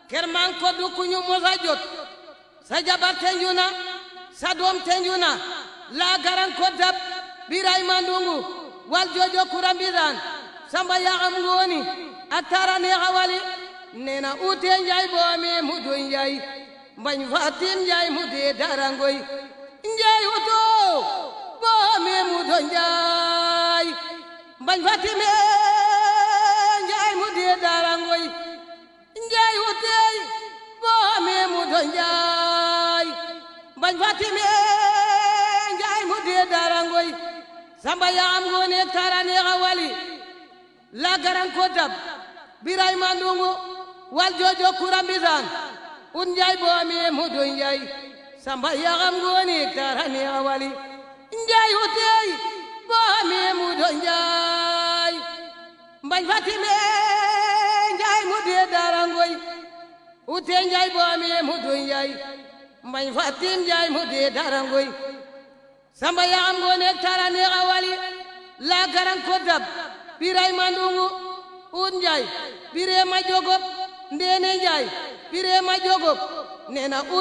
ker man ko du ku ñu mosa jot sa jabar tenju na sa doom tenju na la garan ko dab biray mandungu wal jojo kurambiran samba yaxam ngooni a tara neexa wali nena ute njaay boome mudo njaay mbañ fatim njaay mude darangoy njaay uto boome mudo njaay mbañ fatime njaay mude darangoy njaay utey boome mudo njaay mbañ fatime njaay mude darangoy samba yaxam ngoone tara neexa wali la garan ko dab biray mandungu wal jojo kurambisan un njaay boomi mudu njaay samba yaxam ngooni tarani awali njaay utey boomi mudu njaay mbañ fatime njaay mude darangoy ute njaay boomi mudu njaay mbañ fatim njaay mude darangoy samba yaxam ngoone tarani awali la garan ko dab biray mandungu un njaay bire ma jogop ndene njaay bire ma jogop nena